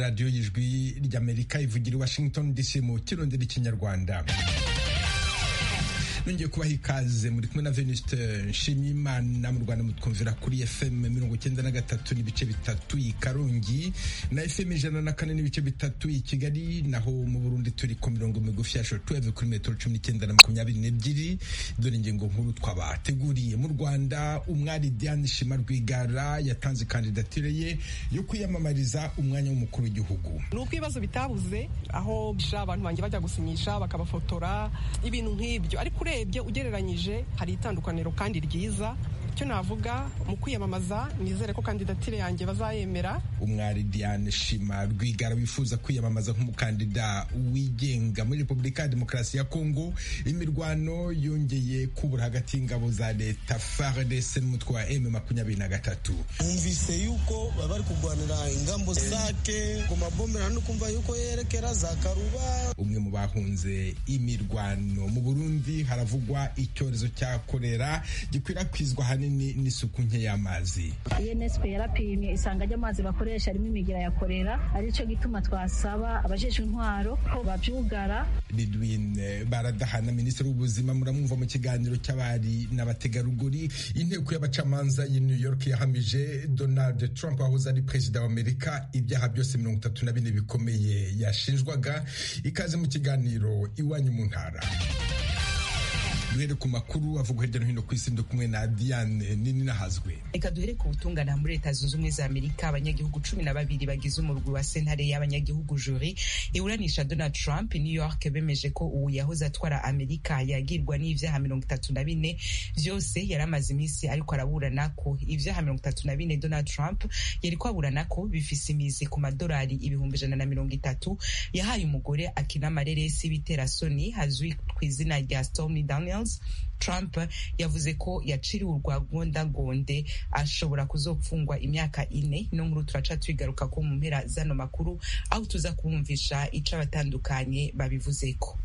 radiyo y'ijwi ry'amerika ivugira i washington dc mu kirundi n'ikinyarwanda nongeye kubaha ikaze muri kumwe na venuste nshimiyimana mu rwanda mutwumvira kuri fm mirongo icyenda na gatatu n'ibice bitatu i karongi na fm ijana na kane n'ibice bitatu i kigali naho mu burundi turi ku mirongo migufi ya shotuweve kuri metero cumi n'icyenda na makumyabiri n'ebyiri dore ingingo nkuru twabateguriye mu rwanda umwari diane shima rwigara yatanze kandidatire ye yo kwiyamamariza umwanya w'umukuru w'igihugu ni uko ibibazo bitabuze aho abantu banjye bajya gusinyisha bakabafotora ibintu nk'ibyo ariko urebye ugereranyije hari itandukaniro kandi ryiza icyo navuga mu kwiyamamaza nizere ko kandidatire yanjye bazayemera umwari diane shima rwigara wifuza kwiyamamaza nk'umukandida wigenga muri repubulika ya demokarasi ya kongo imirwano yongeye kubura hagati y'ingabo za leta fardc n'umutwe wa m makumyabiri na gatatu numvise yuko baba bari kurwanira ingambo zake ku mabombera no kumva yuko yerekera za karuba umwe mu bahunze imirwano mu burundi haravugwa icyorezo cya kolera gikwirakwizwa ahanini n'isuku nke y'amazi unesco yarapimye isanga ry'amazi bakoresha harimo imigira ya korera aricyo gituma twasaba abajejwe intwaro ko babyugara ridwine baradahana minisitiri w'ubuzima muramwumva mu kiganiro cy'abari n'abategarugori inteko y'abacamanza y'i new york yahamije donald trump wahoze ari perezida w'amerika ibyaha byose mirongo itatu na bine bikomeye yashinjwaga ikaze mu kiganiro iwanyu mu ntara duhere ku makuru avugwa hirya no hino ku isi ndi kumwe na Diane nini nahazwe reka duhere ku butungane muri leta zunze ubumwe za amerika abanyagihugu cumi na babiri bagize umurwi wa sentare y'abanyagihugu juri iburanisha donald trump new york bemeje ko ubu yahoze atwara amerika yagirwa n'ivyaha mirongo itatu na bine vyose yari amaze iminsi ariko araburana ko ivyaha mirongo itatu na bine donald trump yariko aburana ko bifise imizi ku madolari ibihumbi ijana na mirongo itatu yahaye umugore akina amareresi y'ibiterasoni hazwi ku izina rya stormy daniels Trump yavuze ko yaciriwe urwa gondagonde ashobora kuzopfungwa imyaka ine ino nkuru turaca tuyigaruka ko mu mpera zano makuru aho tuza kumvisha ico abatandukanye babivuzeko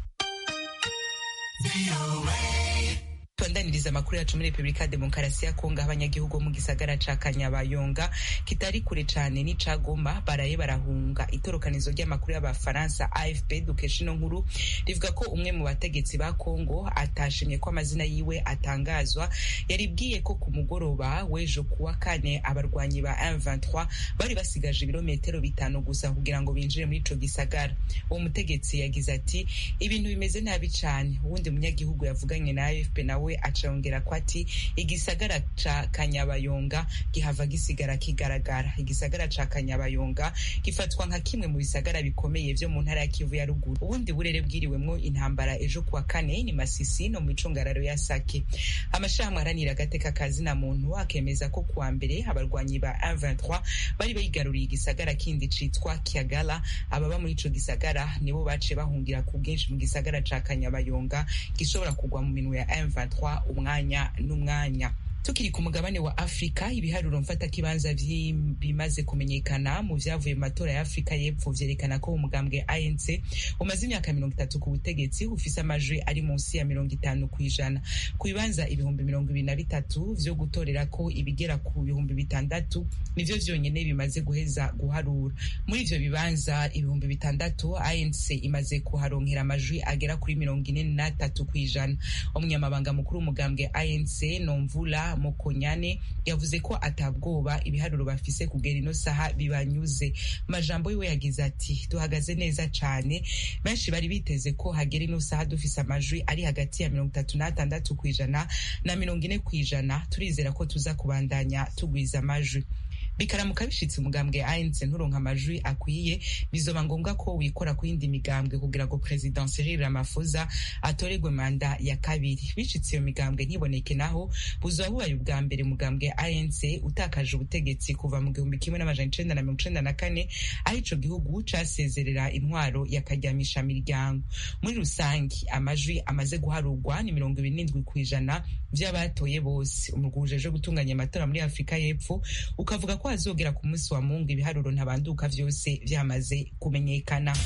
tubandaniriza amakuru yacu muri repubulika ya demokarasi ya kongo aho abanyagihugu bo mu gisagara ca kanyabayonga kitari kure cane n'ica goma baraye barahunga itorokanizo ry'amakuru y'abafaransa afp dukesha ino nkuru rivuga ko umwe mu bategetsi ba kongo atashimye ko amazina yiwe atangazwa yaribwiye ko ku mugoroba w'ejo kuwa kane abarwanyi ba M23 bari basigaje ibirometero bitanu gusa kugira ngo binjire muri ico gisagara uwo mutegetsi yagize ati ibintu bimeze nabi cane uwundi munyagihugu yavuganye na afp nawe we acongera ko ati igisagara ca kanyabayonga gihava gisigara kigaragara igisagara ca kanyabayonga gifatwa nka kimwe mu bisagara bikomeye vyo mu ntara ya kivu ya ruguru ubundi burere bwiriwemwo intambara ejo kuwa kane ni masisi no mu icungararo ya sake amashirahamwe aharanira agateka kazina muntu akemeza ko kuwa mbere abarwanyi ba M23 bari bayigaruriye igisagara kindi citwa kiagala ababa muri ico gisagara nibo baciye bahungira ku bwinshi mu gisagara ca kanyabayonga gishobora kugwa mu minwe ya M23 umwanya n'umwanya tukiri ku mugabane wa afurika ibiharuro mfatakibanza bimaze kumenyekana mu vyavuye mu matora ya afurika y'epfo vyerekana ko umugambwe anc umaze imyaka mirongo itatu ku butegetsi ufise amajwi ari munsi ya mirongo itanu ku ijana ku bibanza ibihumbi mirongo ibiri na bitatu vyo gutorera ko ibigera ku bihumbi bitandatu nivyo vyonyene bimaze guheza guharura muri ivyo bibanza ibihumbi bitandatu anc imaze kuharonkera amajwi agera kuri mirongo ine n'atatu ku ijana umunyamabanga mukuru w'umugambwe anc nomvula mukonyane yavuze ko atabwoba ibiharuro bafise kugera ino saha bibanyuze majambo yiwe yagize ati duhagaze neza cane benshi bari biteze ko hagera ino saha dufise amajwi ari hagati ya mirongo itatu n'atandatu kw'ijana na mirongo ine kw'ijana turizera ko tuza kubandanya tugwiza amajwi bikaramuka bishitse umugambwe ANC nturonka amajwi akwiye bizoba ngombwa ko wikora ku yindi migambwe kugira ngo President Cyril Ramaphosa atoregwe manda ya kabiri bishitse iyo migambwe ntiboneke naho buzoba bubaye ubwa mbere umugambwe ANC utakaje ubutegetsi kuva mu gihumbi kimwe n'amajana icenda na mirongo icenda na kane aho ico gihugu casezerera intwaro yakaryamisha miryango muri rusangi amajwi amaze guharurwa ni mirongo ibiri n'indwi kw'ijana vy'abatoye bose umurwi ujejwe gutunganya amatora muri Afurika y'Epfo ukavuga ko hazogera ku munsi wa mungu ibiharuro ntabanduka vyose vyamaze kumenyekana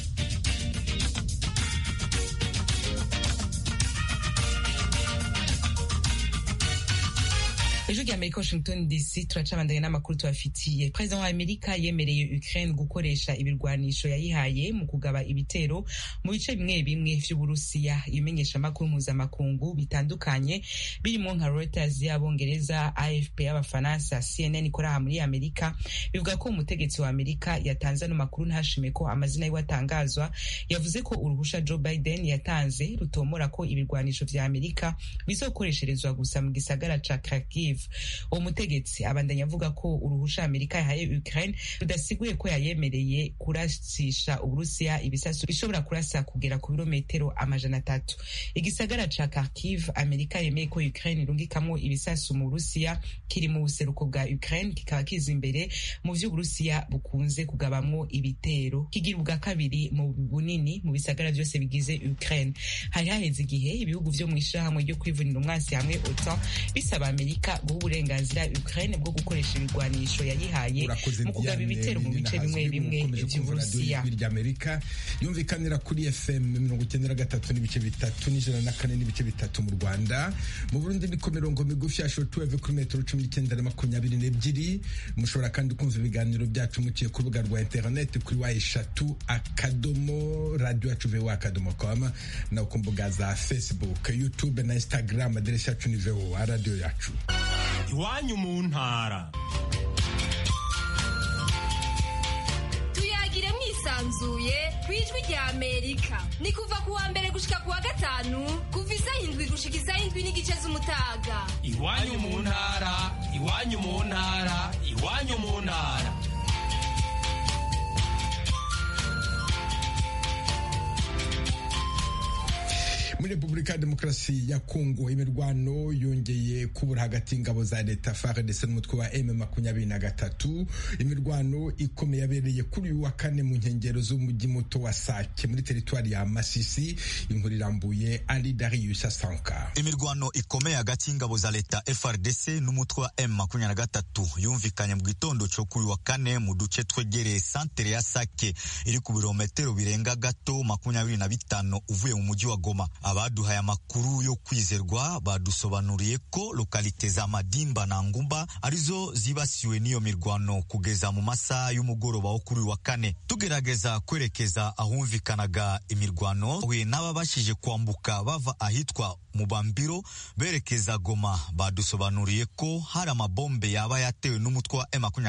ejo rya amerika washington dc turacabandanya n'amakuru tubafitiye perezida wa amerika yemereye ukraine gukoresha ibirwanisho yayihaye mu kugaba ibitero mu bice bimwe bimwe vy'uburusiya ibimenyeshamakuru mpuzamakungu bitandukanye birimo nka reuters y'abongereza afp y'abafaransa cnn ikora aha muri amerika bivuga ko umutegetsi wa amerika yatanze ano makuru ntashime ko amazina yiwe atangazwa yavuze ko uruhusha joe biden yatanze rutomora ko ibirwanisho vya amerika bizokoresherezwa gusa mu gisagara ca kharkiv uwo mutegetsi abandanya avuga ko uruhusha amerika yahaye ukraine rudasiguye ko yayemereye kurasisha uburusiya ibisasu bishobora kurasa kugera ku birometero amajana atatu igisagara ca kharkiv amerika yemeye ko ukraine irungikamwo ibisasu mu burusiya kiri mu buseruko bwa ukraine kikaba kiza imbere mu vy'uburusiya bukunze kugabamwo ibitero kigira ubwa kabiri mu bunini mu bisagara vyose bigize ukraine hari haheze igihe ibihugu vyo mw'ishirahamwe ryo kwivunira umwansi hamwe otan bisaba amerika guha uburenganzira ukraine bwo gukoresha ibigwanisho yayihaye mu kugaba ibitero mu bice bimwe bimwe vy'uburusiya ry'amerika yumvikanira kuri fm mirongo icyenda na gatatu n'ibice bitatu n'ijana na kane n'ibice bitatu mu rwanda mu burundi ni ku mirongo migufi ya shotuweve kuri metero cumi n'icyenda na makumyabiri n'ebyiri mushobora kandi kumva ibiganiro byacu muciye ku rubuga rwa interineti kuri wa eshatu akadomo radiyo yacu vewa akadomo koma no ku mbuga za facebook youtube na instagram aderesi yacu ni vewa radiyo yacu iwanyu mu ntara tuyagire mwisanzuye ku ijwi rya amerika ni kuva ku wa mbere gushika ku wa gatanu kuva isaha indwi gushika isaha indwi n'igice z'umutaga iwanyu mu ntara iwanyu mu ntara iwanyu mu ntara muri repubulika ya demokarasi ya kongo imirwano yongeye kubura hagati y'ingabo za leta fardc n'umutwe wa m makumyabiri na gatatu imirwano ikomeye yabereye kuri uyu wa kane mu nkengero z'umujyi muto wa sake muri teritwari ya masisi inkuru irambuye ari darius asanka imirwano ikomeye hagati y'ingabo za leta frdc n'umutwe wa m makumyabiri na gatatu yumvikanye mu gitondo cyo kuri uyu wa kane mu duce twegereye santere ya sake iri ku birometero birenga gato makumyabiri na bitanu uvuye mu mujyi wa goma abaduhaye amakuru yo kwizerwa badusobanuriye ko lokalite za Madimba na Ngumba arizo zibasiwe n'iyo mirwano kugeza mu masaha y'umugoroba wo kuri wa kane tugerageza kwerekeza ahumvikanaga imirwano we n'ababashije kwambuka bava ahitwa Mubambiro berekeza Goma badusobanuriye ko hari amabombe yaba yatewe n'umutwe wa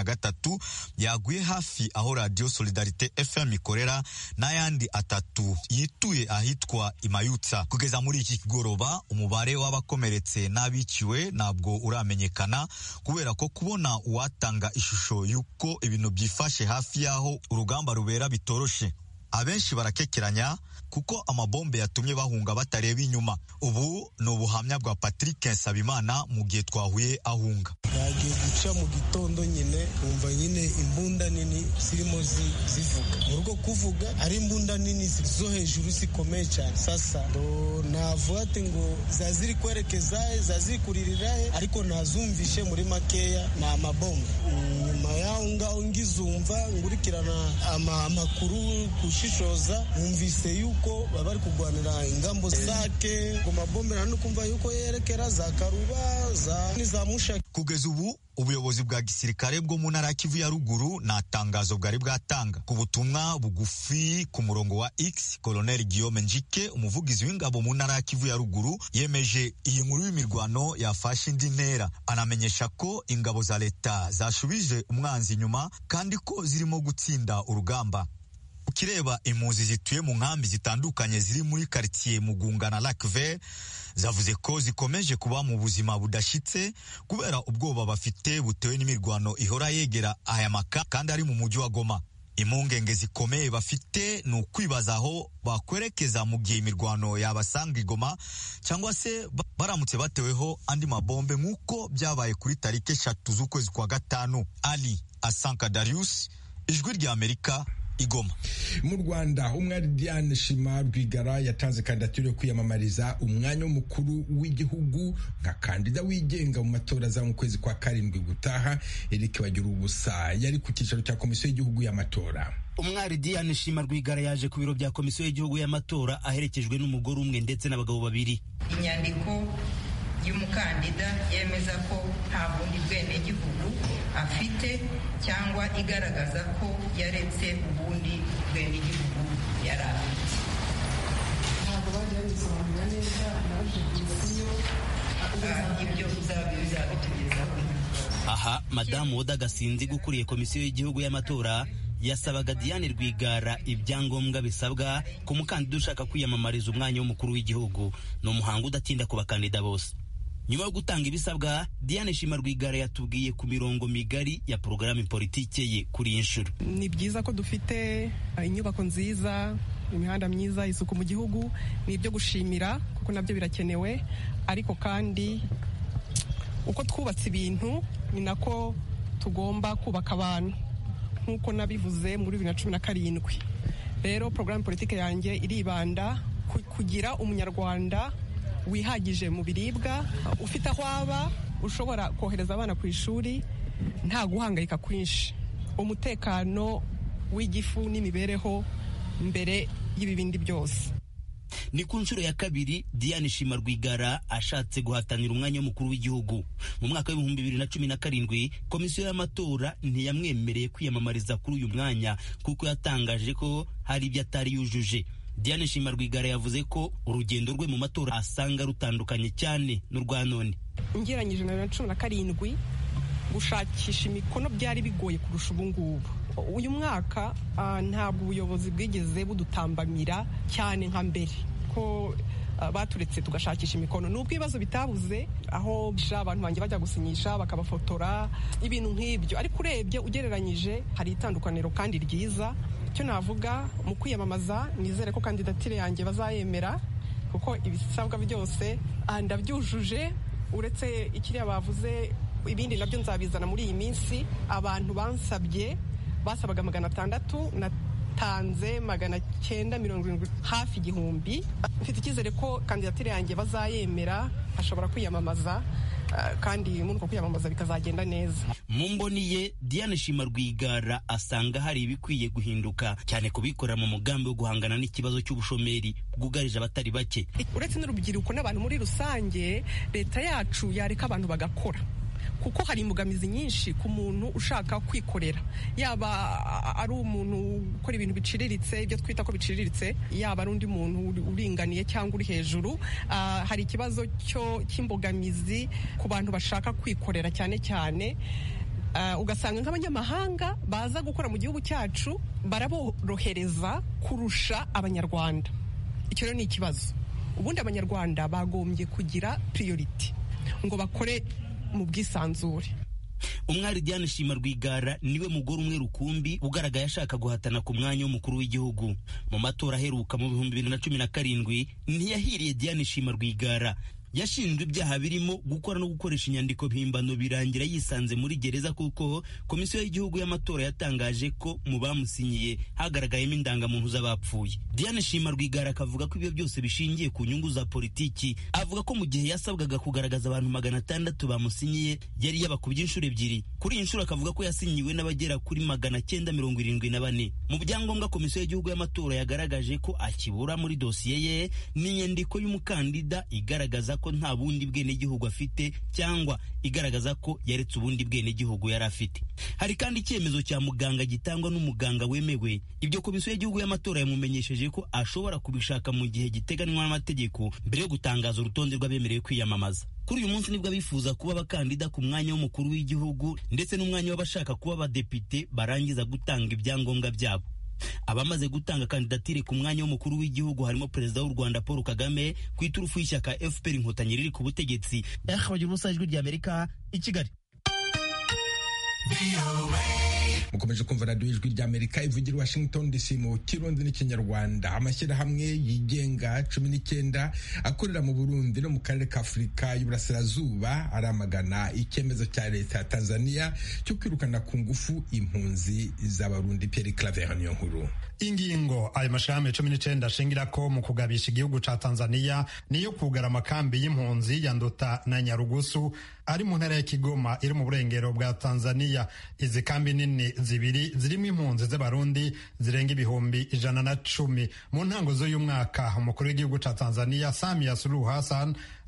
M23 yaguye hafi aho Radio Solidarite FM ikorera n'ayandi atatu yituye ahitwa Imayutsa kugeza muri iki kigoroba umubare w'abakomeretse n'abiciwe ntabwo uramenyekana kubera ko kubona uwatanga ishusho y'uko ibintu byifashe hafi y'aho urugamba rubera bitoroshe abenshi barakekeranya kuko amabombe yatumye bahunga batareba inyuma ubu ni ubuhamya bwa Patrick Nsabimana mu gihe twahuye ahunga yagiye guca mu gitondo nyine wumva nyine imbunda nini zirimo zivuga mu rugo kuvuga ari imbunda nini zo hejuru zikomeye cyane sasa navuga ati ngo za ziri kwerekeza za ziri kuririra he ariko nazumvishe muri makeya ni amabombe nyuma yaho ngaho ngizumva ngurikirana amakuru kushishoza numvise yuko baba bari kurwanira ingambo zake ngo mabombe nta kumva yuko yerekera za karuba za niza mushaki kugeza ubu ubuyobozi bwa gisirikare bwo mu ntara ya Kivu ya ruguru nta tangazo bwari bwatanga ku butumwa bugufi ku murongo wa X Colonel Guillaume Njike umuvugizi w'ingabo mu ntara ya Kivu ya ruguru yemeje iyi nkuru y'imirwano yafashe indi ntera anamenyesha ko ingabo za leta zashubije umwanzi inyuma kandi ko zirimo gutsinda urugamba ukireba impunzi zituye mu nkambi zitandukanye ziri muri quartier Mugunga na Lac Vert zavuze ko zikomeje kuba mu buzima budashitse kubera ubwoba bafite butewe n'imirwano ihora yegera aya maka kandi ari mu mujyi wa Goma impungenge zikomeye bafite ni ukwibaza aho bakwerekeza mu gihe imirwano yabasanga igoma cyangwa se baramutse bateweho andi mabombe nk'uko byabaye kuri tariki eshatu z'ukwezi kwa gatanu ali asanka darius ijwi rya amerika igoma mu rwanda umwari diane shima rwigara yatanze kandidatire yo kwiyamamariza umwanya w'umukuru w'igihugu nka kandida wigenga mu matora za mu kwezi kwa karindwi gutaha eric bagira ubusa yari ku cyicaro cya komisiyo y'igihugu y'amatora umwari diane shima rwigara yaje ku biro bya komisiyo y'igihugu y'amatora aherekejwe n'umugore umwe ndetse n'abagabo babiri inyandiko y'umukandida yemeza ko nta bundi bwenegihugu afite cyangwa igaragaza ko yaretse ubundi bwenegihugu yari afite ntabwo bagiye babisobanura neza naje komisiyo ibyo bizabitugezaho aha madamu woda gasinzi ukuriye komisiyo y'igihugu y'amatora yasabaga diane rwigara ibyangombwa bisabwa ku mukandida ushaka kwiyamamariza umwanya w'umukuru w'igihugu ni umuhango udatinda ku bakandida bose nyuma yo gutanga ibisabwa diane shima rwigara yatubwiye ku mirongo migari ya porogaramu politike ye kuri iyi nshuro ni byiza ko dufite inyubako nziza imihanda myiza isuku mu gihugu ni ibyo gushimira kuko nabyo birakenewe ariko kandi uko twubatse ibintu ni nako tugomba kubaka abantu nk'uko nabivuze muri bibiri na cumi na karindwi rero porogaramu politiki yanjye iribanda kugira umunyarwanda wihagije mu biribwa ufite aho aba ushobora kohereza abana ku ishuri nta guhangayika kwinshi umutekano w'igifu n'imibereho mbere y'ibibindi byose ni ku nshuro ya kabiri diane shima rwigara ashatse guhatanira umwanya w'umukuru w'igihugu mu mwaka w'ibihumbi bibiri na cumi na karindwi komisiyo y'amatora ntiyamwemereye kwiyamamariza kuri uyu mwanya kuko yatangaje ko hari ibyo atari yujuje diane shima rwigara yavuze ko urugendo rwe mu matora asanga rutandukanye cyane n'urwa none ngeranyije na bibiri na cumi na karindwi gushakisha imikono byari bigoye kurusha ubu ngubu uyu mwaka ntabwo ubuyobozi bwigeze budutambamira cyane nka mbere ko baturetse tugashakisha imikono nubwo ibibazo bitabuze aho abantu banjye bajya gusinyisha bakabafotora ibintu nk'ibyo ariko urebye ugereranyije hari itandukaniro kandi ryiza icyo navuga mu kwiyamamaza nizere ko kandidatire yanjye bazayemera kuko ibisabwa byose ndabyujuje uretse ikiriya bavuze ibindi nabyo nzabizana muri iyi minsi abantu bansabye basabaga magana atandatu natanze magana cyenda mirongo irindwi hafi igihumbi mfite icyizere ko kandidatire yanjye bazayemera ashobora kwiyamamaza kandi muri uko kwiyamamaza bikazagenda neza mu mboni ye diane shima rwigara asanga hari ibikwiye guhinduka cyane kubikorera mu mugambi wo guhangana n'ikibazo cy'ubushomeri bwugarije abatari bake uretse n'urubyiruko n'abantu muri rusange leta yacu yareka abantu bagakora kuko hari imbogamizi nyinshi ku muntu ushaka kwikorera yaba ari umuntu ukora ibintu biciriritse ibyo twita ko biciriritse yaba ari undi muntu uringaniye cyangwa uri hejuru hari ikibazo cy'imbogamizi ku bantu bashaka kwikorera cyane cyane ugasanga nk'abanyamahanga baza gukora mu gihugu cyacu baraborohereza kurusha abanyarwanda icyo rero ni ikibazo ubundi abanyarwanda bagombye kugira priority ngo bakore mu bwisanzure umwari diane shima rwigara niwe mugore umwe rukumbi ugaragaye ashaka guhatana ku mwanya w'umukuru w'igihugu mu matora aheruka mu bihumbi bibiri na cumi na karindwi ntiyahiriye diane shima rwigara yashinjwe ibyaha birimo gukora no gukoresha inyandiko mpimbano birangira yisanze muri gereza kuko komisiyo y'igihugu y'amatora yatangaje ko mu bamusinyiye hagaragayemo indangamuntu z'abapfuye diane shima rwigara akavuga ko ibyo byose bishingiye ku nyungu za politiki avuga ko mu gihe yasabwaga kugaragaza abantu magana atandatu bamusinyiye yari yabakubye inshuro ebyiri kuri iyi nshuro akavuga ko yasinyiwe n'abagera kuri magana cyenda mirongo irindwi na bane mu byangombwa komisiyo y'igihugu y'amatora yagaragaje ko akibura muri dosiye ye ni inyandiko y'umukandida igaragaza ko nta bundi bwenegihugu afite cyangwa igaragaza ko yaretse ubundi bwenegihugu yari afite hari kandi icyemezo cya muganga gitangwa n'umuganga wemewe ibyo komisiyo y'igihugu y'amatora yamumenyesheje ko ashobora kubishaka mu gihe giteganywa n'amategeko mbere yo gutangaza urutonde rw'abemerewe kwiyamamaza kuri uyu munsi nibwo abifuza kuba abakandida ku mwanya w'umukuru w'igihugu ndetse n'umwanya w'abashaka kuba abadepite barangiza gutanga ibyangombwa byabo abamaze gutanga kandidatire ku mwanya w'umukuru w'igihugu harimo perezida w'u rwanda paul kagame ku iturufu y'ishyaka fpr inkotanyi riri ku butegetsi bagira ubusa ijwi ry'amerika i kigali mukomeje kumva radiyo ijwi ry'amerika ivugira i washington dc mu kirundi n'ikinyarwanda amashyirahamwe yigenga cumi n'icyenda akorera mu burundi no mu karere ka afurika y'uburasirazuba aramagana icyemezo cya leta ya tanzania cyo kwirukana ku ngufu impunzi z'abarundi pierre claver niyo nkuru ingingo ayo mashirahamwe cumi n'icyenda ashingira ko mu kugabisha igihugu ca tanzania niyo kugara amakambi y'impunzi ya nduta na nyarugusu ari mu ntara ya kigoma iri mu burengero bwa tanzania izi kambi nini zibiri zirimo impunzi z'abarundi zirenga ibihumbi ijana na cumi mu ntango z'uyu mwaka umukuru w'igihugu ca tanzania samia suluhu hassan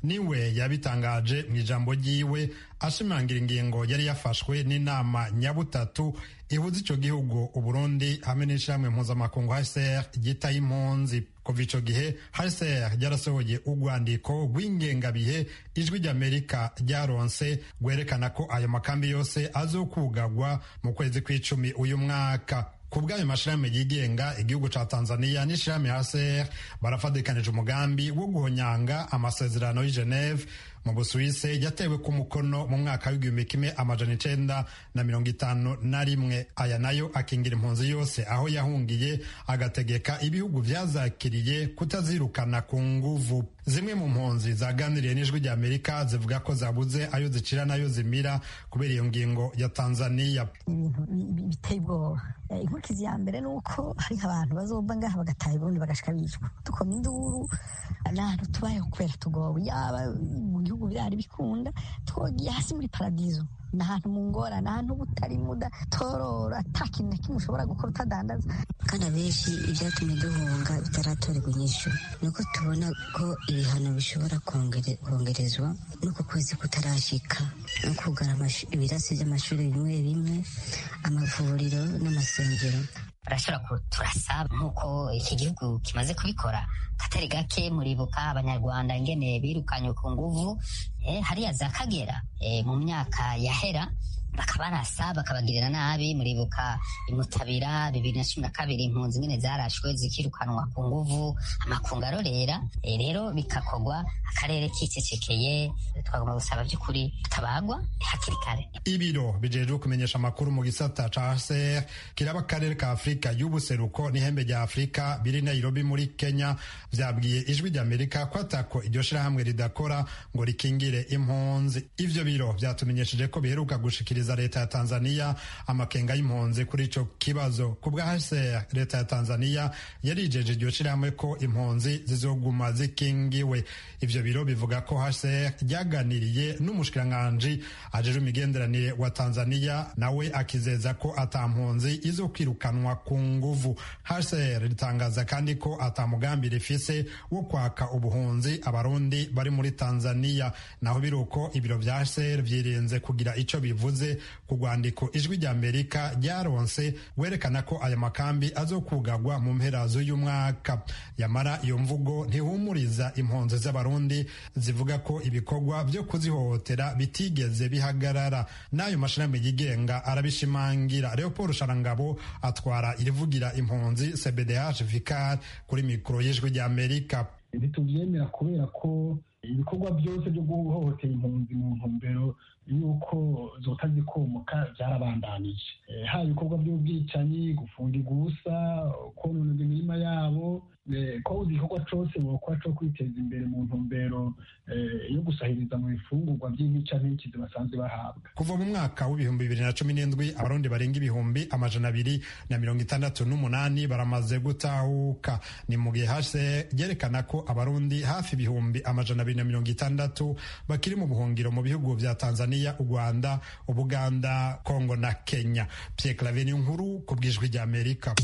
niwe yabitangaje mu ijambo ryiwe ashimangira ingingo yari yafashwe n'inama nyabutatu ihuza ico gihugu uburundi hamwe n'ishirahamwe mpuzamakungu hcr ryitaye impunzi kuva ico gihe hcr ryarasohoye urwandiko rw'ingengabihe ijwi ry'amerika ryaronse rwerekana ko ayo makambi yose azokugagwa mu kwezi kw'icumi uyu mwaka ku bw'ayo mashirahamwe yigenga igihugu ca tanzania n'ishirahamwe hcr barafadikanije umugambi wo guhonyanga amasezerano y'i geneve mu busuwise yatewe ku mukono mu mwaka w'igihumbi kimwe amajana icenda na mirongo itanu na rimwe aya nayo akingira impunzi yose aho yahungiye agategeka ibihugu vyazakiriye kutazirukana ku nguvu zimwe mu mpunzi zaganiriye n'ijwi rya amerika zivuga ko zabuze ayo zicira n'ayo zimira kubera iyo ngingo ya tanzaniya ibintu biteye ubwoba inkurikizi ya mbere ni uko hari abantu bazova ngaha bagataha ubundi bagashika bicwa dukoma induru n'ahantu tubayeho kubera tugowe yaba mu gihugu birari bikunda twogiye hasi muri paradizo ni ahantu mu ngorane ahantu butari muda torora ata kintu na kimwe ushobora gukora utadandaza kandi abenshi ibyatumye duhunga bitaratorerwa inyishu ni uko tubona ko ibihano bishobora kongerezwa n'uko kwezi kutarashika no kugara ibirasi by'amashuri bimwe bimwe amavuriro n'amasengero barashobora turasaba nk'uko iki gihugu kimaze kubikora katari gake muribuka abanyarwanda ingene birukanye ku nguvu hariya za kagera mu myaka yahera bakabarasa bakabagirira nabi muribuka imutabira bibiri na cumi na kabiri impunzi nyine zarashwe zikirukanwa ku nguvu amakungu arorera rero bikakogwa akarere kicecekeye twagomba gusaba by'ukuri tutabagwa hakiri kare ibiro bijejwe kumenyesha amakuru mu gisata ca hcr kiraba akarere ka afurika y'ubuseruko n'ihembe rya afurika biri nairobi muri kenya vyabwiye ijwi ry'amerika ko atako iryo shirahamwe ridakora ngo rikingire impunzi ivyo biro vyatumenyesheje ko biheruka gushikiriza za leta ya tanzania amakenga y'impunzi kuri ico kibazo ku bwa hcr leta ya tanzania yarijeje iryo shirahamwe ko impunzi zizoguma zikingiwe ivyo biro bivuga ko hcr ryaganiriye n'umushikiranganji ajejwe imigenderanire wa tanzania nawe akizeza ko ata mpunzi izokwirukanwa ku nguvu hcr ritangaza kandi ko ata mugambi rifise wo kwaka ubuhunzi abarundi bari muri tanzania naho biruko ibiro vya hcr vyirinze kugira ico bivuze ku rwandiko ijwi rya amerika ryaronse werekana ko aya makambi azokugagwa mu mpera z'uyu mwaka yamara iyo mvugo ntihumuriza impunzi z'abarundi zivuga ko ibikorwa byo kuzihohotera bitigeze bihagarara n'ayo mashirahamwe yigenga arabishimangira leopold sharangabo atwara irivugira impunzi cbdh vicar kuri mikoro y'ijwi rya amerika ntitubyemera kubera ko ibikorwa byose byo guhohotera impunzi mu ntumbero yuko zota zikomoka byarabandanije haba ibikorwa by'ubwicanyi gufungirwa ubusa kononera imirima yabo ko igikorwa cyose bokora cyo kwiteza imbere mu ntumbero yo gusahiriza mu bifungurwa by'imica n'ikizi basanzwe bahabwa kuva mu mwaka w'ibihumbi bibiri na cumi n'indwi abarundi barenga ibihumbi amajana abiri na mirongo itandatu n'umunani baramaze gutahuka ni mu gihe hase ryerekana ko abarundi hafi ibihumbi amajana abiri na mirongo itandatu bakiri mu buhungiro mu bihugu vya tanzania u rwanda ubuganda kongo na kenya pierre claver nkuru ku bw'ijwi ry'amerika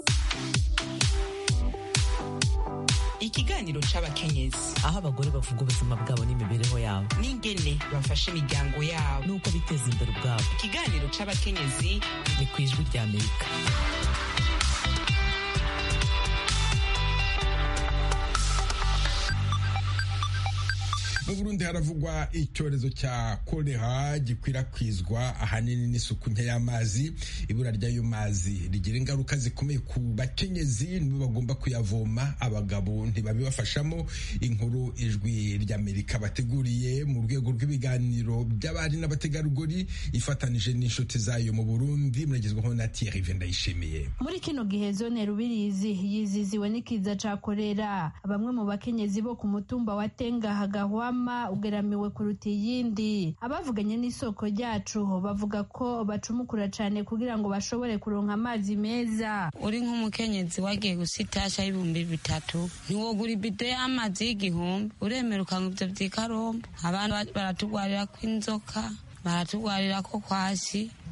ikiganiro c'abakenyezi aho abagore bavuga ubuzima bwabo n'imibereho yabo n'ingene bafasha imiryango yabo n'uko biteza imbere ubwabo ikiganiro c'abakenyezi ni ku ijwi rya amerika mu burundi haravugwa icyorezo cya kolera gikwirakwizwa ahanini n'isuku nke y'amazi ibura ry'ayo mazi rigira ingaruka zikomeye ku bakenyezi nibo bagomba kuyavoma abagabo ntibabibafashamo inkuru ijwi ry'amerika bateguriye mu rwego rw'ibiganiro by'abari n'abategarugori ifatanije n'inshuti zayo mu burundi muragezwaho na thierry vendayishimiye muri kino gihe zone rubirizi yiziziwe n'ikiza ca kolera bamwe mu bakenyezi bo ku mutumba wa tenga hagahwa ugeramiwe kuruta iyindi abavuganye n'isoko ryacu bavuga ko bacumukura cyane kugira ngo bashobore kuronka amazi meza uri nk'umukenyezi wagiye gusitasha y'ibihumbi bitatu ntiwogura ibido y'amazi y'igihumbi uremera ukanga ibyo by'ikarombo abantu baratugwarira ko inzoka baratugwarira ko kwasi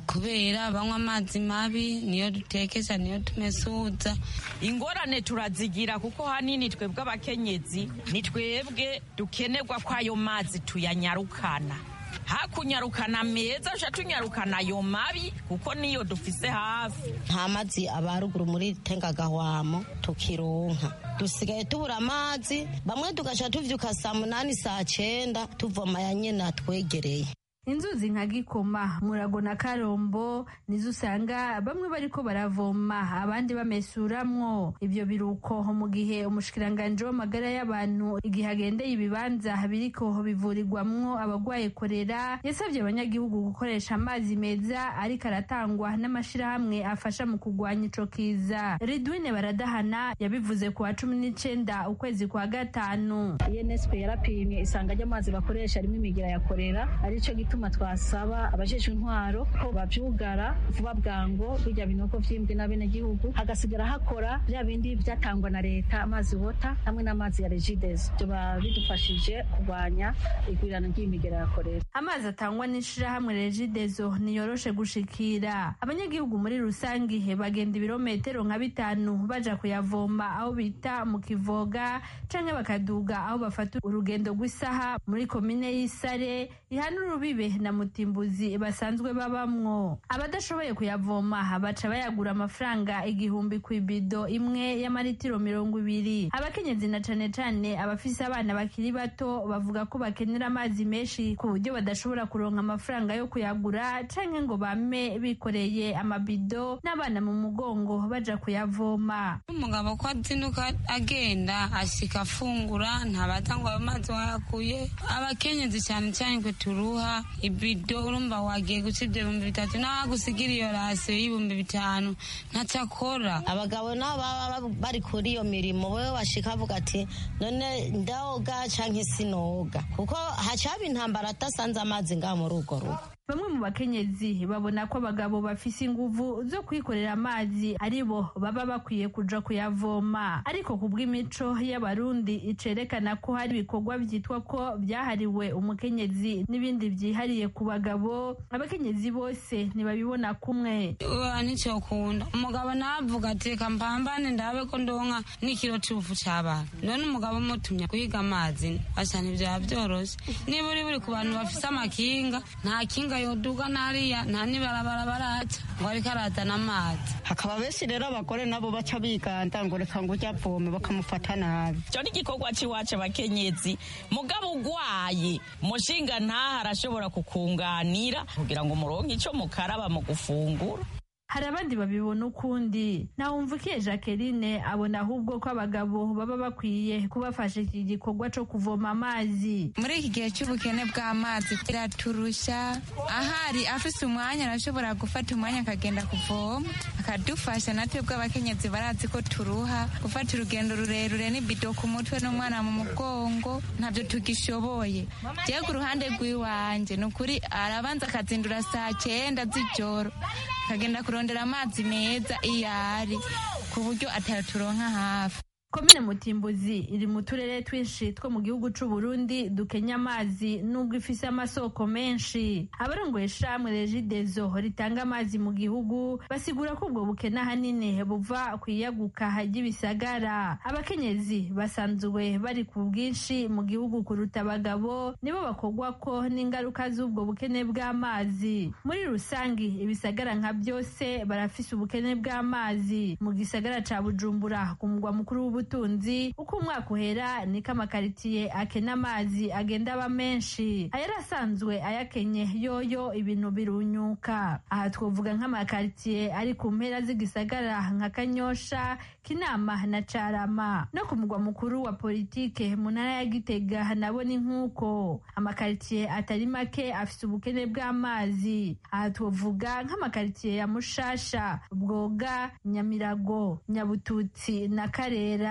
kubera banywa amazi mabi niyo dutekesha niyo tumesuza ingorane turazigira kuko hanini twebwe abakenyezi ni twebwe dukenerwa ko ayo mazi tuyanyarukana hakunyarukana meza uca tunyarukana ayo mabi kuko niyo dufise hafi nta mazi aba ruguru muri tengagahwamo tukironka dusigaye tubura amazi bamwe tugaca tuvyuka saa munani saa cenda tuvoma ya nyene atwegereye inzuzi nka gikoma murago na karombo nizo usanga bamwe bariko baravoma abandi bamesuramwo ivyo biruko mu gihe umushikiranganje w'amagara y'abantu igihe agendeye ibibanza biriko bivurirwamwo abagwaye korera yasabye abanyagihugu gukoresha amazi meza ariko aratangwa n'amashirahamwe afasha mu kugwanya ico kiza ridwine baradahana yabivuze ku wa cumi n'icenda ukwezi kwa gatanu unesco yarapimye isanga ry'amazi bakoresha rimwe imigira ya korera arico gituma twasaba abajejwe intwaro ko bavyugara vuba bwango birya binogo vyimbwe n'abenegihugu hagasigara hakora vya bindi vyatangwa na leta amazi wota hamwe n'amazi ya regides vyoba bidufashije kurwanya igwirirana ry'imigera ya korera amazi atangwa n'ishirahamwe regidezo niyoroshe gushikira abanyagihugu muri rusangi bagenda ibirometero nka bitanu baja kuyavoma aho bita mu kivoga canke bakaduga aho bafata urugendo rw'isaha muri komine y'isare ihana urubibe na mutimbuzi basanzwe babamwo abadashoboye kuyavoma baca bayagura amafaranga igihumbi ku ibido imwe y'amaritiro mirongo ibiri abakenyezi na cane cane abafise abana bakiri bato bavuga ko bakenera amazi menshi ku buryo badashobora kuronka amafaranga yo kuyagura canke ngo bame bikoreye amabido n'abana mu mugongo baja kuyavoma umugabo ko azinduka agenda ashika afungura ntabaza ngo ayo mazi wayakuye abakenyezi cyane cyane kwe turuha ibido urumva wagiye guca ibyo bihumbi bitatu nawe gusigira iyo rasiyo y'ibihumbi bitanu ntacyo akora abagabo nabo baba bari kuri iyo mirimo wewe bashika avuga ati none ndaoga canke sinoga kuko hacaba intambara atasanze amazi ngaha muri urwo rugo bamwe mu bakenyezi babona ko abagabo bafise inguvu zo kwikorera amazi ari bo baba bakwiye kuja kuyavoma ariko ku bw'imico y'abarundi icerekana ko hari ibikorwa vyitwa ko vyahariwe umukenyezi n'ibindi vyihariye ku bagabo abakenyezi bose ntibabibona kumwe nicyo kunda umugabo navuga ati reka mpambane ndabe ko ndonka n'ikiro c'ubufu c'abana none umugabo mutumye guhiga amazi asa ntivyaba vyoroshe niba uri buri ku bantu bafise amakinga nta kinga yoduga nariya nta nibarabara baraca ngo ariko arazana amazi hakaba benshi rero abagore nabo baca biganda ngo reka ngo ujya avome bakamufata nabi icyo ni igikorwa cy'iwacu abakenyezi mugabo ugwaye mushinga ntaha arashobora kukunganira kugira ngo muronke icyo mukaraba mu gufungura hari abandi babibona ukundi ntawumvukiye jacqueline abona ahubwo ko abagabo baba bakwiye kubafasha iki gikorwa cyo kuvoma amazi muri iki gihe cy'ubukene bw'amazi biraturusha ahari afise umwanya arashobora gufata umwanya akagenda kuvoma akadufasha natwe bw'abakenyezi barazi ko turuha gufata urugendo rurerure n'ibido ku mutwe n'umwana mu mugongo ntabyo tugishoboye jewe ku ruhande rw'iwanje ni ukuri arabanza akazindura saa cyenda z'ijoro akagenda kurondera amazi meza iyo ari ku buryo ataturonka hafi komine mutimbuzi iri mu turere twinshi two mu gihugu c'u Burundi dukenya amazi nubwo ifise amasoko menshi abarongoye ishamwe regidezo ritanga amazi mu gihugu basigura ko ubwo bukene ahanini buva ku iyaguka ry'ibisagara abakenyezi basanzwe bari ku bwinshi mu gihugu kuruta abagabo nibo bakogwa ko n'ingaruka z'ubwo bukene bw'amazi muri rusangi ibisagara nka byose barafise ubukene bw'amazi mu gisagara ca bujumbura ku mugwa mukuru w'ubu ubutunzi uko umwaka uhera niko amakaritiye akena amazi agenda aba menshi ayari asanzwe ayakenye yoyo ibintu birunyuka aha twavuga nk'amakaritiye ari ku mpera z'igisagara nka kanyosha kinama na carama no ku mugwa mukuru wa politike mu ntara ya gitega nabo ni nk'uko amakaritiye atari make afise ubukene bw'amazi aha twavuga nk'amakaritiye ya mushasha bwoga nyamirago nyabututsi na karera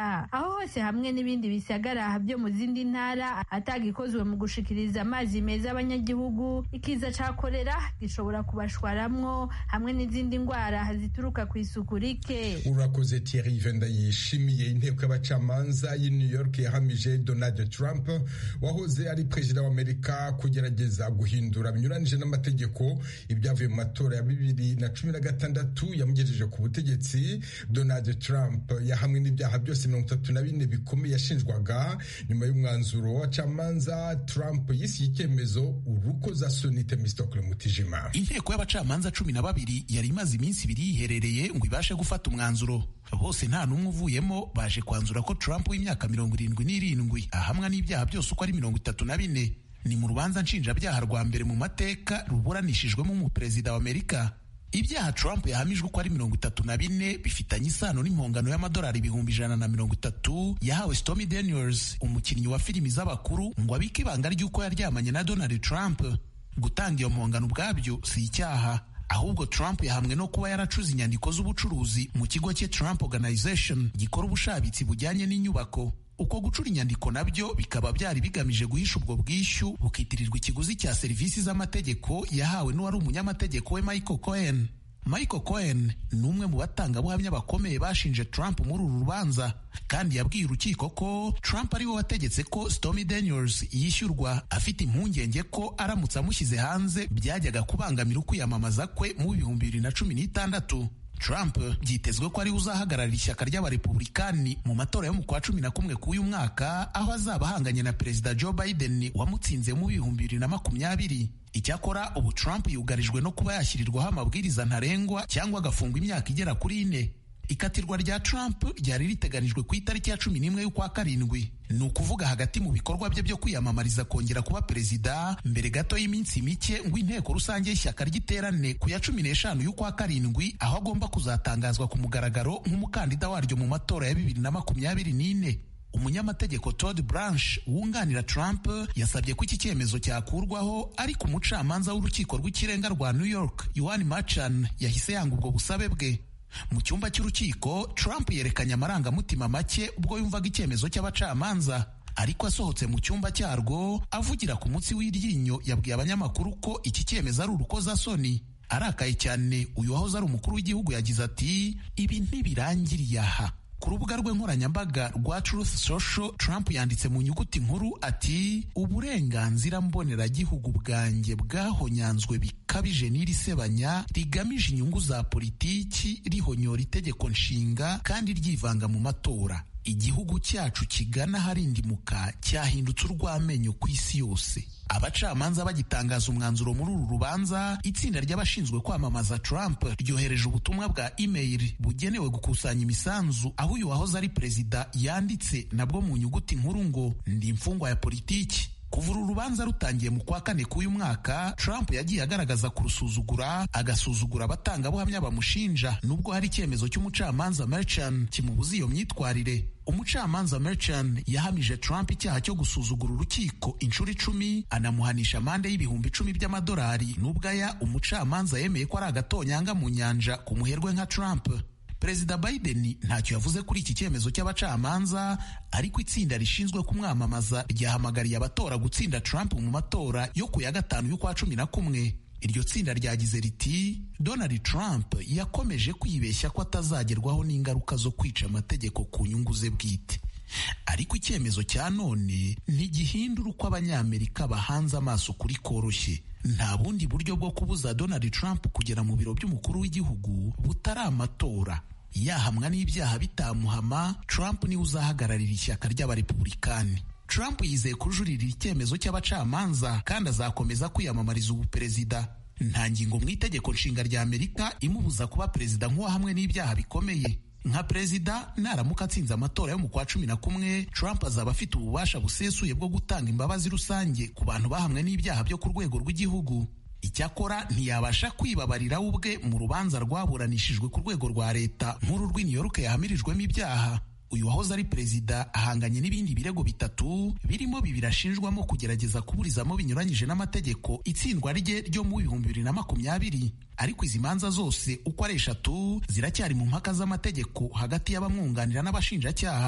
ntara aho hose hamwe n'ibindi bisagara byo mu zindi ntara atagikozwe mu gushikiriza amazi meza abanyagihugu ikiza ca korera gishobora kubashwaramwo hamwe n'izindi ndwara zituruka ku isuku rike urakoze Thierry Venda yishimiye inteko y'abacamanza y'i New York yahamije Donald Trump wahoze ari perezida wa Amerika kugerageza guhindura binyuranije n'amategeko ibyavuye mu matora ya bibiri na cumi na gatandatu yamugejeje ku butegetsi Donald Trump yahamwe n'ibyaha byose mirongo itatu na bine bikomeye yashinjwaga nyuma y'umwanzuro w'abacamanza Trump yisiye icyemezo urukozasoni Temistokle Mutijima inteko y'abacamanza cumi na babiri yari imaze iminsi ibiri yiherereye ngo ibashe gufata umwanzuro bose nta n'umwe uvuyemo baje kwanzura ko Trump w'imyaka mirongo irindwi n'irindwi ahamwa n'ibyaha byose uko ari mirongo itatu na bine ni mu rubanza nshinjabyaha rwa mbere mu mateka ruburanishijwemo umuperezida wa Amerika ibyaha Trump yahamijwe uko ari mirongo itatu na bine bifitanye isano n'impongano y'amadolari ibihumbi ijana na mirongo itatu yahawe Stormy Daniels umukinnyi wa filimi z'abakuru ngo abike ibanga ry'uko yaryamanye na Donald Trump gutanga iyo mpongano ubwabyo si icyaha ahubwo Trump yahamwe no kuba yaracuze inyandiko z'ubucuruzi mu kigo cye Trump Organization gikora ubushabitsi bujyanye n'inyubako uko gucura inyandiko nabyo bikaba byari bigamije guhisha ubwo bwishyu bukitirirwa ikiguzi cya serivisi z'amategeko yahawe n'uwari umunyamategeko we Michael Cohen Michael Cohen ni umwe mu batangabuhamya bakomeye bashinje Trump muri uru rubanza kandi yabwiye urukiko ko Trump ari we wategetse ko Stormy Daniels yishyurwa afite impungenge ko aramutse amushyize hanze byajyaga kubangamira ukwiyamamaza kwe mu bihumbi bibiri na cumi n'itandatu Trump byitezwe ko ariwe uzahagararira ishyaka ry'abarepublikani mu matora yo mu kwa cumi na kumwe k'uyu mwaka aho azaba ahanganye na perezida Joe Biden wamutsinze mu bihumbi bibiri na makumyabiri icyakora ubu Trump yugarijwe no kuba yashyirirwaho amabwiriza ntarengwa cyangwa agafungwa imyaka igera kuri ine ikatirwa rya Trump ryari riteganijwe ku itariki ya cumi n'imwe y'ukwa karindwi ni ukuvuga hagati mu bikorwa bye byo kwiyamamariza kongera kuba perezida mbere gato y'iminsi mike ngo inteko rusange y'ishyaka ry'iterane ku ya cumi n'eshanu y'ukwa karindwi aho agomba kuzatangazwa ku mugaragaro nk'umukandida waryo mu matora ya bibiri na makumyabiri n'ine umunyamategeko Todd Branch wunganira Trump yasabye ko iki cyemezo cyakurwaho ariko umucamanza w'urukiko rw'ikirenga rwa New York Yohan Machan yahise yanga ubwo busabe bwe mu cyumba cy'urukiko Trump yerekanye amarangamutima make ubwo yumvaga icyemezo cy'abacamanza ariko asohotse mu cyumba cyarwo avugira ku munsi w'iryinyo yabwiye abanyamakuru ko iki cyemezo ari urukozasoni arakaye cyane uyu wahoze ari umukuru w'igihugu yagize ati ibi ntibirangiriye aha ku rubuga rwe nkoranyambaga rwa Truth Social Trump yanditse mu nyuguti nkuru ati uburenganzira mboneragihugu bwanjye bwahonyanzwe bikabije n'iri sebanya rigamije inyungu za politiki rihonyora itegeko nshinga kandi ryivanga mu matora igihugu cyacu kigana harindimuka cyahindutse urw'amenyo ku isi yose abacamanza bagitangaza umwanzuro muri uru rubanza itsinda ry'abashinzwe kwamamaza Trump ryohereje ubutumwa bwa email bugenewe gukusanya imisanzu aho uyu wahoze ari perezida yanditse nabwo mu nyuguti nkuru ngo ndi imfungwa ya politiki kuva uru rubanza rutangiye mu kwa kane k'uyu mwaka Trump yagiye agaragaza kurusuzugura agasuzugura abatangabuhamya bamushinja nubwo hari icyemezo cy'umucamanza Merchan kimubuza iyo myitwarire umucamanza Merchan yahamije Trump icyaha cyo gusuzugura urukiko inshuro icumi anamuhanisha amande y'ibihumbi icumi by'amadolari nubwo aya umucamanza yemeye ko ari agatonyanga mu nyanja ku muherwe nka Trump perezida Biden ntacyo yavuze kuri iki cyemezo cy'abacamanza ariko itsinda rishinzwe kumwamamaza ryahamagariye abatora gutsinda Trump mu matora yo ku ya gatanu y'ukwa cumi na kumwe iryo tsinda ryagize riti Donald Trump yakomeje kwibeshya ko atazagerwaho n'ingaruka zo kwica amategeko ku nyungu ze bwite ariko icyemezo cya none ntigihindura uko abanyamerika bahanze amaso kuri koroshye nta bundi buryo bwo kubuza Donald Trump kugera mu biro by'umukuru w'igihugu butari amatora yahamwa n'ibyaha bitamuhama Trump niwe uzahagararira ishyaka ry'abarepublikani Trump yizeye kujuririra icyemezo cy'abacamanza kandi azakomeza kwiyamamariza ubuperezida nta ngingo mu itegeko nshinga rya Amerika imubuza kuba perezida nk'uwahamwe n'ibyaha bikomeye nka perezida naramuka atsinze amatora yo mu kwa cumi na kumwe Trump azaba afite ububasha busesuye bwo gutanga imbabazi rusange ku bantu bahamwe n'ibyaha byo ku rwego rw'igihugu icyakora ntiyabasha kwibabarira we ubwe mu rubanza rwaburanishijwe ku rwego rwa leta nk'uru rw'i New York yahamirijwemo ibyaha uyu wahoze ari perezida ahanganye n'ibindi birego bitatu birimo bibiri ashinjwamo kugerageza kuburizamo binyuranyije n'amategeko itsindwa rye ryo mu bihumbi bibiri na makumyabiri ariko izi manza zose uko ari eshatu ziracyari mu mpaka z'amategeko hagati y'abamwunganira n'abashinjacyaha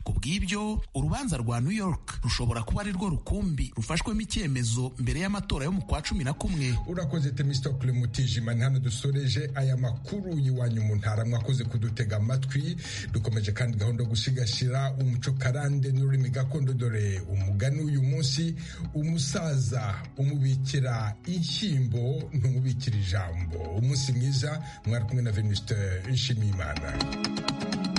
ku bw'ibyo urubanza rwa new york rushobora kuba ari rwo rukumbi rufashwemo icyemezo mbere y'amatora yo mu kwa cumi na kumwe urakoze temistokle mutijima ni hano dusoreje aya makuru y'iwanyu mu ntara mwakoze kudutega amatwi dukomeje kandi gahunda yo gusigasira umuco karande n'ururimi gakondo dore umugani uyu munsi umusaza umubikira inshyimbo ntumubikira ijambo umunsi mwiza mwari kumwe na venuste nshimiyimana